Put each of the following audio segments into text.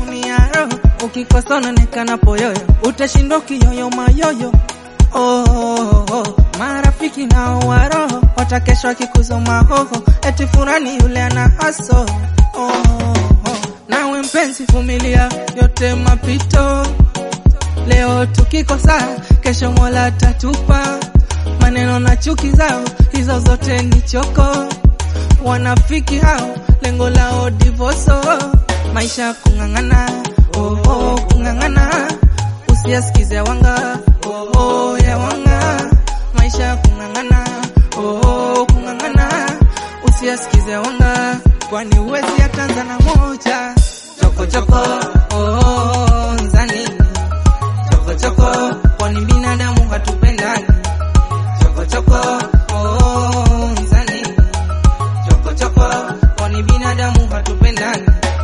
naumia roho, ukikosa unaonekana poyoyo, utashindwa ukiyoyo mayoyo. Oh, oh, oh. Marafiki nao wa roho watakesha wakikuzoma hoho, eti furani yule ana haso. Oh, oh, oh. Nawe mpenzi, vumilia yote mapito, leo tukikosa, kesho Mola tatupa. Maneno na chuki zao hizo zote ni choko, wanafiki hao lengo lao divoso, maisha kung'ang'ana, oh, oh, kung'ang'ana, usiyasikize wanga, oh, oh, ya wanga, maisha kung'ang'ana, oh, oh, kung'ang'ana, usiyasikize wanga, kwani uwezi atanza na moja choko choko, oh, oh, nzani choko choko, kwani binadamu hatupendani choko choko, oh, nzani choko choko, kwani binadamu hatupendani.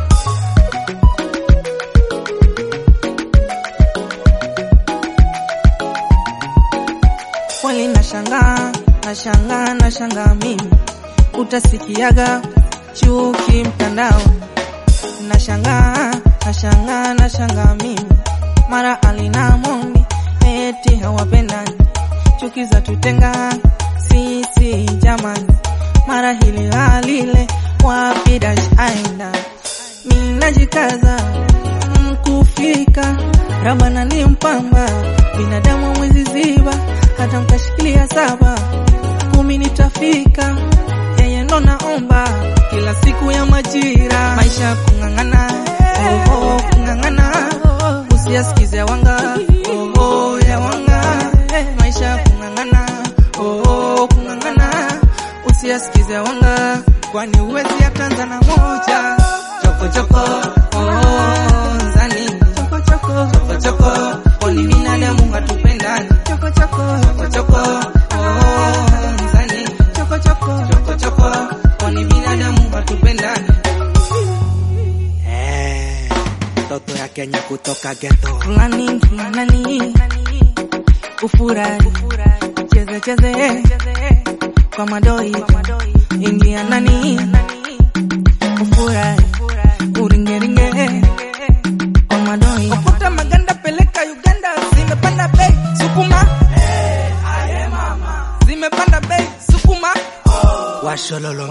Kweli nashangaa, nashangaa, nashangaa mimi, utasikiaga chuki mtandao. Nashangaa, nashangaa, nashangaa mimi, mara alina mombi eti hawapendani, chuki za tutenga sisi jamani, mara hili halile wapi dash aenda, mimi najikaza mkufika Rabana ni mpamba, binadamu mwezi ziba, hata mkashikilia saba kumi nitafika, yeye ndo naomba kila siku ya majira, maisha kung'ang'ana, oh, oh, kung'ang'ana, usiyasikize wanga, oh, oh, ya wanga, maisha kung'ang'ana, oh, oh, kung'ang'ana, usiyasikize wanga, kwani uwezi atanza na moja choko choko, oh, nzani choko choko, choko choko, kwani binadamu hatupendani choko choko, choko choko, oh, nzani choko choko, choko choko, kwani binadamu hatupendani. Eh, mtoto ya Kenya kutoka ghetto. Fulani fulani, ufurahi cheze cheze kwa madoi, ingia ndani ufurahi uringeringe kwa madoi, okuta maganda peleka Uganda, zimepanda bei sukuma, zimepanda bei sukuma, Washololo